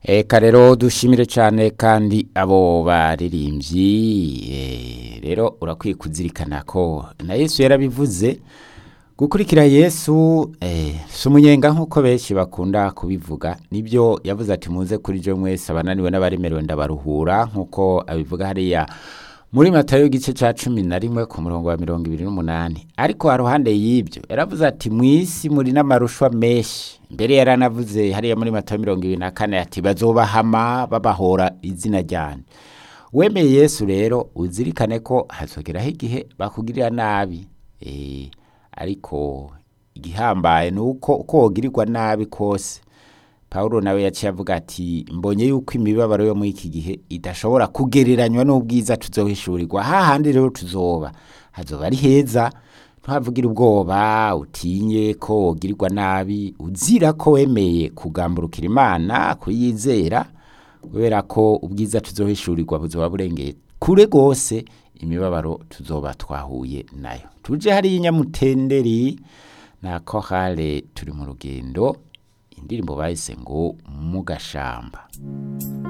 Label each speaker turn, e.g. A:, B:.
A: Eka rero dushimire cyane kandi abo baririmbyi eh, rero urakwiye kuzirikana ko na Yesu yarabivuze gukurikira Yesu eh, si umunyenga nk'uko benshi bakunda kubivuga nibyo yavuze ati muze kuri je mwese abananiwe n'abaremerewe ndabaruhura nk'uko abivuga hariya muri matayo igice cya cumi na rimwe ku murongo wa mirongo ibiri n'umunani ariko haruhande y'ibyo yaravuze ati mu isi muri n'amarushwa menshi mbere yaranavuze hariya muri matayo mirongo ibiri na kane ati bazobahama babahora izina ryanjye wemeye yesu rero uzirikane ko hazogeraho igihe bakugirira nabi Eh, ariko igihambaye ni uko uko wogirirwa nabi kose Pawulo nawe yaciye avuga ati mbonye yuko imibabaro yo muri iki gihe idashobora kugereranywa n'ubwiza tuzohishurirwa hahandi rero tuzoba hazoba ari heza ntuhavugire ubwoba utinye ko wogirirwa nabi uzira ko wemeye kugamburukira imana kuyizera kubera ko ubwiza tuzohishurirwa buzoba burengeye kure rwose imibabaro tuzoba twahuye nayo tuje hariya inyamutenderi na kohale turi mu rugendo indirimbo bahise ngo mu gashamba